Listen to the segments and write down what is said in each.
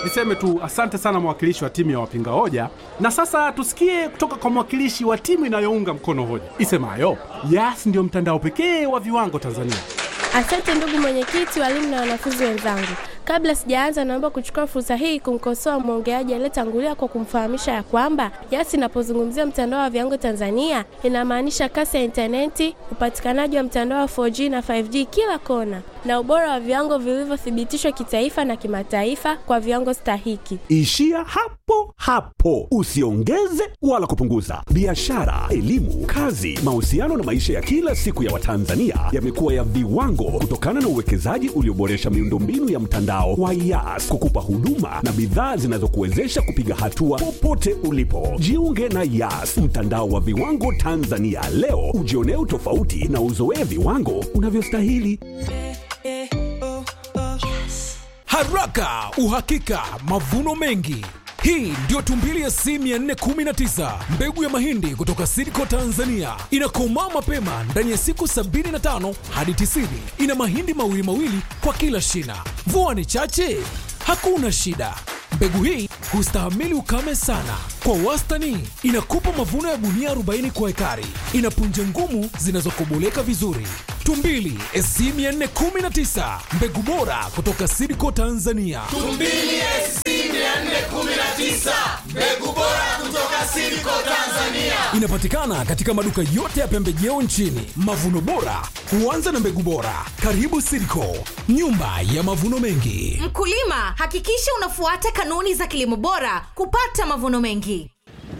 Niseme tu asante sana mwakilishi wa timu ya wapinga hoja, na sasa tusikie kutoka kwa mwakilishi wa timu inayounga mkono hoja isemayo Yas ndio mtandao pekee wa viwango Tanzania. Asante ndugu mwenyekiti, walimu na wanafunzi wenzangu. Kabla sijaanza, naomba kuchukua fursa hii kumkosoa mwongeaji aliyetangulia kwa kumfahamisha ya kwamba Yas inapozungumzia mtandao wa viwango Tanzania inamaanisha kasi ya intaneti, upatikanaji wa mtandao wa 4G na 5G kila kona, na ubora wa viwango vilivyothibitishwa kitaifa na kimataifa kwa viwango stahiki. Ishia hapo hapo, usiongeze wala kupunguza. Biashara, elimu, kazi, mahusiano na maisha ya kila siku ya Watanzania yamekuwa ya viwango kutokana na uwekezaji ulioboresha miundombinu ya mtandao wa Yas kukupa huduma na bidhaa zinazokuwezesha kupiga hatua popote ulipo. Jiunge na Yas, mtandao wa viwango Tanzania leo, ujionee utofauti na uzoee viwango unavyostahili. Haraka, uhakika, mavuno mengi. Hii ndio tumbili ya C 419 mbegu ya mahindi kutoka Sidco Tanzania. Inakomaa mapema ndani ya siku 75 hadi 90. Ina mahindi mawili mawili kwa kila shina. Mvua ni chache, hakuna shida. Mbegu hii hustahimili ukame sana. Kwa wastani inakupa mavuno ya gunia 40 kwa ekari. Ina punje ngumu zinazokoboleka vizuri. Tumbili SC 419 mbegu bora kutoka Sidco Tanzania. Tumbili SC 419 mbegu bora kutoka Sidco Tanzania. Inapatikana katika maduka yote ya pembejeo nchini. Mavuno bora huanza na mbegu bora. Karibu Sidco, nyumba ya mavuno mengi. Mkulima, hakikisha unafuata kanuni za kilimo bora kupata mavuno mengi.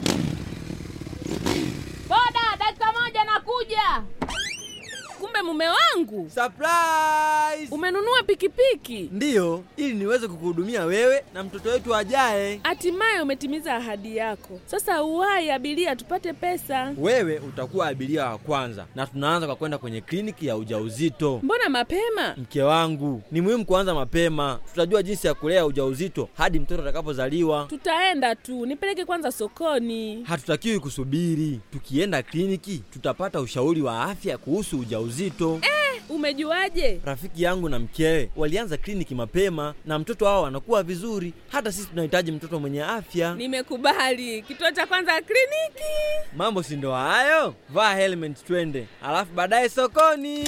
Boda, dakika moja nakuja. Kumbe mume wangu Surprise! umenunua pikipiki, Ndiyo, ili niweze kukuhudumia wewe na mtoto wetu ajaye. hatimaye umetimiza ahadi yako. Sasa uwahi abiria, tupate pesa. Wewe utakuwa abiria wa kwanza, na tunaanza kwa kwenda kwenye kliniki ya ujauzito. Mbona mapema? Mke wangu, ni muhimu kuanza mapema. Tutajua jinsi ya kulea ujauzito hadi mtoto atakapozaliwa. Tutaenda tu, nipeleke kwanza sokoni. Hatutakiwi kusubiri. Tukienda kliniki, tutapata ushauri wa afya kuhusu ujauzito. Umejuaje? Rafiki yangu na mkewe walianza kliniki mapema na mtoto wao anakuwa vizuri. Hata sisi tunahitaji mtoto mwenye afya. Nimekubali. Kituo cha kwanza kliniki. Mambo si ndo hayo? Vaa helmet twende, alafu baadaye sokoni.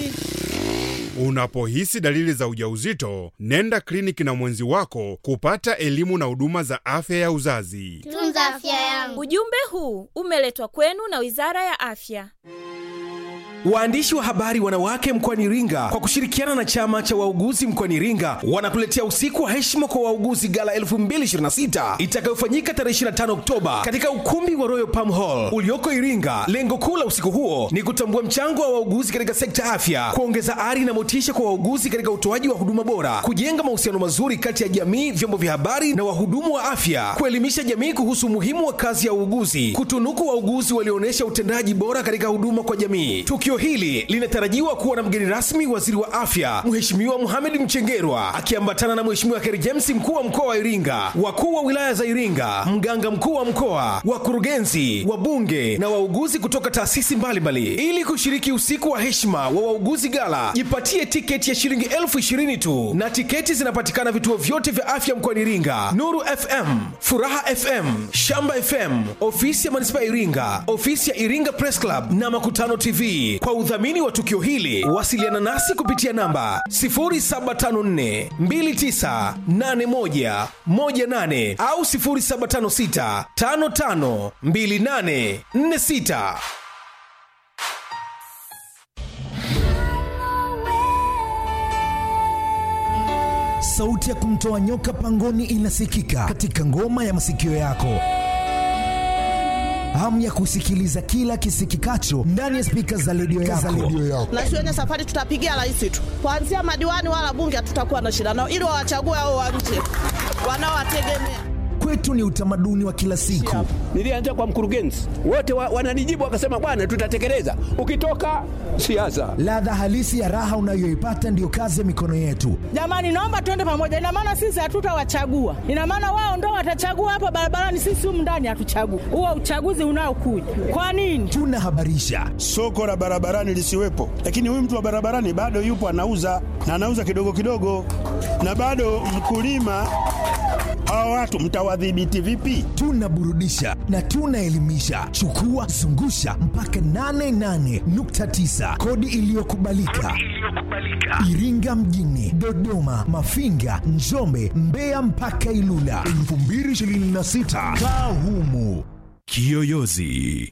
Unapohisi dalili za ujauzito, nenda kliniki na mwenzi wako kupata elimu na huduma za afya ya uzazi. Tunza afya yangu. Ujumbe huu umeletwa kwenu na Wizara ya Afya. Waandishi wa habari wanawake mkoani Iringa kwa kushirikiana na chama cha wauguzi mkoani Iringa wanakuletea usiku wa heshima kwa wauguzi gala 2026 itakayofanyika tarehe 25 Oktoba katika ukumbi wa Royal Palm Hall ulioko Iringa. Lengo kuu la usiku huo ni kutambua mchango wa wauguzi katika sekta ya afya, kuongeza ari na motisha kwa wauguzi katika utoaji wa huduma bora, kujenga mahusiano mazuri kati ya jamii, vyombo vya habari na wahudumu wa afya, kuelimisha jamii kuhusu umuhimu wa kazi ya uuguzi, kutunuku wauguzi walioonyesha utendaji bora katika huduma kwa jamii. Tukio hili linatarajiwa kuwa na mgeni rasmi waziri wa afya Mheshimiwa Mohamed Mchengerwa akiambatana na Mheshimiwa Kheri James mkuu wa mkoa wa Iringa, wakuu wa wilaya za Iringa, mganga mkuu wa mkoa, wakurugenzi, wabunge na wauguzi kutoka taasisi mbalimbali ili kushiriki usiku wa heshima wa wauguzi gala. Jipatie tiketi ya shilingi elfu ishirini tu na tiketi zinapatikana vituo vyote vya afya mkoani Iringa: Nuru FM, Furaha FM, Shamba FM, ofisi ya manispaa ya Iringa, ofisi ya Iringa Press Club na Makutano TV. Kwa udhamini wa tukio hili, wasiliana nasi kupitia namba 0754 2981 18 au 0756 55 28 46. Sauti ya kumtoa nyoka pangoni inasikika katika ngoma ya masikio yako. Hamu ya kusikiliza kila kisikikacho ndani ya spika za redio yako. na shuleni safari tutapigia rais tu, kuanzia madiwani wala bunge hatutakuwa na shida nao, ili wawachague hao wa nje wanaowategemea. Kwetu ni utamaduni wa kila siku. Nilianza kwa mkurugenzi, wote wa, wananijibu wakasema, bwana, tutatekeleza. Ukitoka siasa, Ladha halisi ya raha unayoipata ndiyo kazi ya mikono yetu. Jamani, naomba tuende pamoja. Ina maana sisi hatutawachagua, ina maana wao ndo watachagua hapa barabarani, sisi humu ndani hatuchagui. Huo uchaguzi unaokuja kwa nini? Tunahabarisha soko la barabarani lisiwepo, lakini huyu mtu wa barabarani bado yupo anauza na anauza kidogo kidogo, na bado mkulima Hawa watu mtawadhibiti vipi? tunaburudisha na tunaelimisha chukua zungusha mpaka 88.9 kodi iliyokubalika iringa mjini dodoma mafinga njombe mbeya mpaka ilula 2026 kaa humu Kiyoyozi.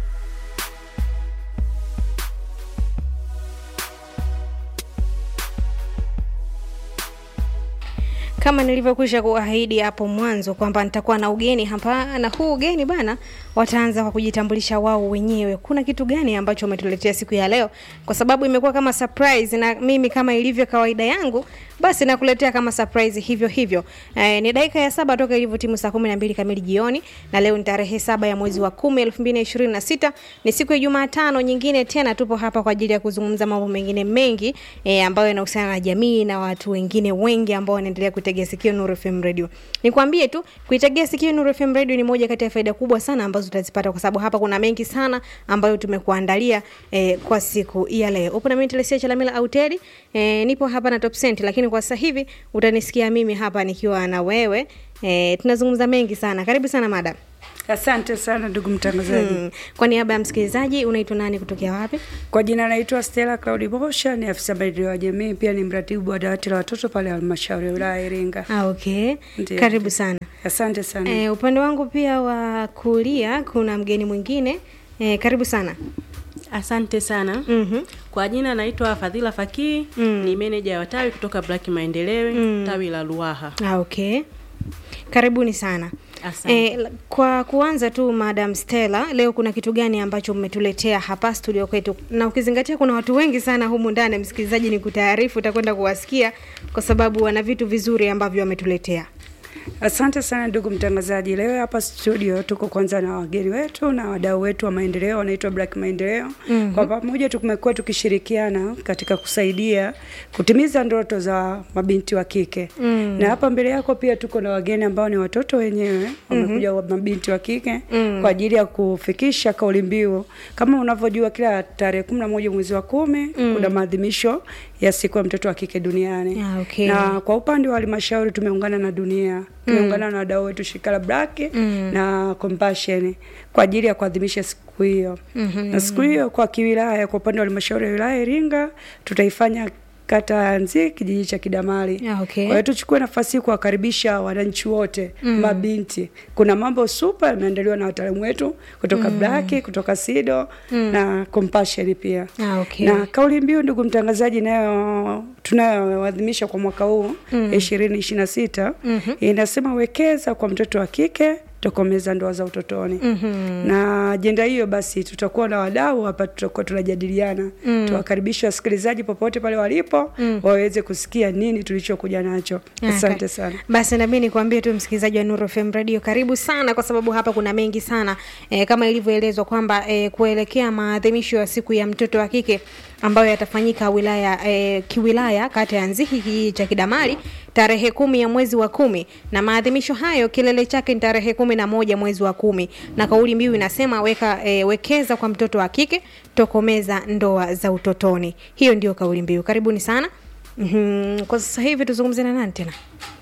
kama nilivyokwisha kuahidi hapo mwanzo kwamba nitakuwa na ugeni hapa na huu ugeni bana wataanza kwa kujitambulisha wao wenyewe kuna kitu gani ambacho umetuletea siku ya leo kwa sababu imekuwa kama surprise na mimi kama ilivyo kawaida yangu basi nakuletea kama surprise hivyo hivyo eh, ni dakika ya saba toka ilivyo timu saa kumi na mbili kamili jioni na leo ni tarehe saba ya mwezi wa kumi elfu mbili na ishirini na sita ni siku ya jumatano nyingine tena tupo hapa kwa ajili ya kuzungumza mambo mengine mengi eh, ambayo yanahusiana na jamii na watu wengine wengi ambao wanaendelea kuitegea sikio Nuru FM Radio. Nikwambie tu kuitegea sikio Nuru FM Radio ni moja kati ya faida kubwa sana ambazo utazipata kwa sababu hapa kuna mengi sana ambayo tumekuandalia eh, kwa siku ya leo. Upo na mimi Telesia Chalamila Auteri, eh, nipo hapa na Top Cent lakini kwa sasa hivi utanisikia mimi hapa nikiwa na wewe. Eh, tunazungumza mengi sana. Karibu sana madam. Asante sana ndugu mtangazaji. Hmm. Kwa niaba ya msikilizaji unaitwa nani kutokea wapi? Kwa jina naitwa Stella Claudi Bosha, ni afisa maendeleo ya jamii, pia ni mratibu wa dawati la watoto pale halmashauri ya wilaya ya Iringa. Ah, okay. Ndiyo. Karibu sana. Asante sana. Eh, upande wangu pia wa kulia kuna mgeni mwingine. Eh, karibu sana. Asante sana. Mhm. Kwa jina naitwa Fadhila Fakii, ni meneja wa tawi kutoka Black Maendeleo, Mm. tawi la Ruaha. Ah, okay. Karibuni sana. Asante. Eh, kwa kuanza tu Madam Stella, leo kuna kitu gani ambacho mmetuletea hapa studio kwetu? Na ukizingatia kuna watu wengi sana humu ndani, msikilizaji, ni kutaarifu utakwenda kuwasikia kwa sababu wana vitu vizuri ambavyo wametuletea. Asante sana ndugu mtangazaji. Leo hapa studio tuko kwanza na wageni wetu na wadau wetu wa maendeleo wanaitwa Black Maendeleo. Mhm. Kwa pamoja tumekuwa tukishirikiana katika kusaidia kutimiza ndoto za mabinti wa kike. Mm. Na hapa mbele yako pia tuko na wageni ambao ni watoto wenyewe wamekuja wa mabinti wa kike Mm. kwa ajili ya kufikisha kauli mbiu. Kama unavyojua kila tarehe kumi na moja mwezi wa kumi Mm. kuna maadhimisho ya siku ya mtoto wa kike duniani. Ah, okay. Na kwa upande wa halmashauri tumeungana na dunia tumeungana na wadau wetu shirika la Black Mm. na Compassion kwa ajili ya kuadhimisha siku hiyo. Mhm. Na siku hiyo kwa kiwilaya, kwa upande wa halmashauri ya wilaya ya Iringa tutaifanya kata ya Nzi kijiji cha Kidamali. Ah, okay. Kwa hiyo tuchukue nafasi hii kuwakaribisha wananchi wote Mm. mabinti. Kuna mambo super yameandaliwa na wataalamu wetu kutoka Mm. Black, kutoka Sido Mm. na Compassion pia. Ah, okay. Na kauli mbiu ndugu mtangazaji, nayo tunayoadhimisha kwa mwaka huu Mm. ishirini ishirini na sita Mhm. inasema wekeza kwa mtoto wa kike tokomeza ndoa za utotoni. Mhm. Na ajenda hiyo basi, tutakuwa na wadau hapa, tutakuwa tunajadiliana Mm. tuwakaribisha wasikilizaji popote pale walipo Mm. waweze kusikia nini tulichokuja nacho. Ah, Asante ka- sana. Basi nami nikwambie tu msikilizaji wa Nuru FM Radio, karibu sana, kwa sababu hapa kuna mengi sana e, kama ilivyoelezwa kwamba e, kuelekea maadhimisho ya siku ya mtoto wa kike ambayo yatafanyika wilaya e, kiwilaya kata ya Nzihi kijiji cha Kidamali tarehe kumi ya mwezi wa kumi, na maadhimisho hayo kilele chake ni tarehe kumi na moja mwezi wa kumi, na kauli mbiu inasema weka e, wekeza kwa mtoto wa kike, tokomeza ndoa za utotoni. Hiyo ndio kauli mbiu. Karibuni sana. Mm-hmm. Kwa sasa hivi tuzungumze na nani tena?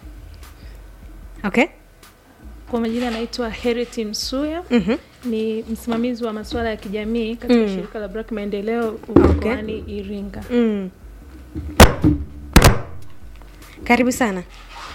Okay. Kwa majina anaitwa Heriti Msuya. Mhm. Ni msimamizi wa masuala ya kijamii katika Mm. shirika la Black Maendeleo Okay. mkoani Iringa. Mm. Karibu sana.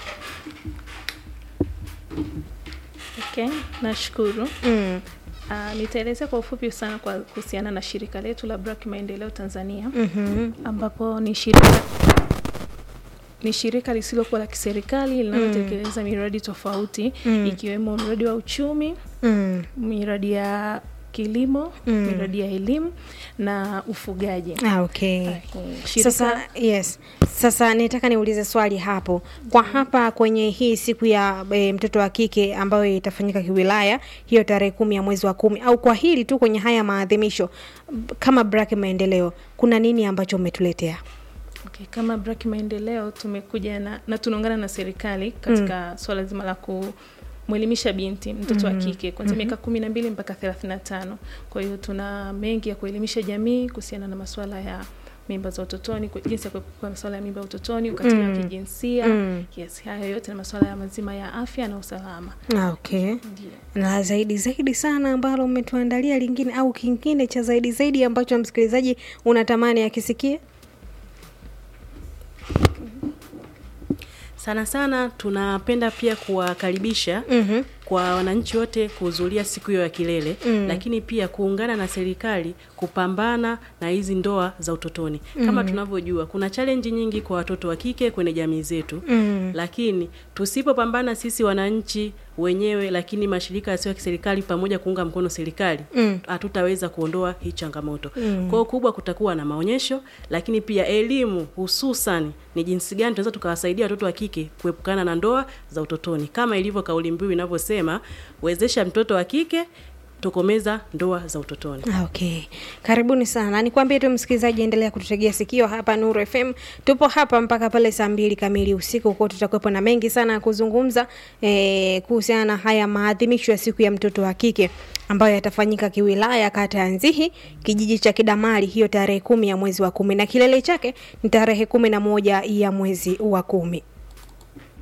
Okay, nashukuru. Mm. Uh, nitaelezea kwa ufupi sana kwa kuhusiana na shirika letu la Black Maendeleo Tanzania Mhm. ambapo ni shirika ni shirika lisilokuwa la kiserikali linalotekeleza miradi tofauti Mm. ikiwemo mradi wa uchumi, Mm. miradi ya kilimo, Mm. miradi ya elimu na ufugaji. Ah, okay. Shirika- Sasa yes. Sasa nitaka niulize swali hapo. Kwa hapa kwenye hii siku ya e, mtoto wa kike ambayo itafanyika kiwilaya hiyo tarehe kumi ya mwezi wa kumi au kwa hili tu kwenye haya maadhimisho b- kama Black Maendeleo kuna nini ambacho umetuletea? Okay, kama Black Maendeleo tumekuja na, na tunaungana na serikali katika swala zima la kumwelimisha binti mtoto wa Mhm. kike kuanzia Mhm. miaka kumi na mbili mpaka thelathini na tano. Kwa hiyo tuna mengi ya kuelimisha jamii kuhusiana na masuala ya mimba za utotoni, ku- jinsi ya kuepuka masuala ya mimba ya utotoni, ukatili wa Mm. kijinsia. Mm. Yes, hayo yote ni masuala ya mazima ya afya na usalama. Ah, okay. Na zaidi zaidi sana ambalo umetuandalia lingine au kingine cha zaidi zaidi ambacho msikilizaji unatamani akisikie? sana sana tunapenda pia kuwakaribisha Mhm. kwa wananchi wote kuhudhuria siku hiyo ya kilele Mm. lakini pia kuungana na serikali kupambana na hizi ndoa za utotoni kama Mm. tunavyojua kuna challenge nyingi kwa watoto wa kike kwenye jamii zetu Mm. lakini tusipopambana sisi wananchi wenyewe lakini mashirika yasiyo ya kiserikali pamoja kuunga mkono serikali Mm. hatutaweza kuondoa hii changamoto Mm. kwao kubwa kutakuwa na maonyesho lakini pia elimu hususan ni jinsi gani tunaweza tukawasaidia watoto wa kike kuepukana na ndoa za utotoni kama ilivyo kauli mbiu inavyosema wezesha mtoto wa kike tokomeza ndoa za utotoni Ah, Okay, karibuni sana. Nikwambie tu msikilizaji, endelea kututegea sikio hapa Nuru FM. Tupo hapa mpaka pale saa mbili kamili usiku, kwa tutakuwepo na mengi sana ya kuzungumza eh, kuhusiana na haya maadhimisho ya siku ya mtoto wa kike ambayo yatafanyika kiwilaya, kata ya Nzihi, kijiji cha Kidamali, hiyo tarehe kumi ya mwezi wa kumi, na kilele chake ni tarehe kumi na moja ya mwezi wa kumi.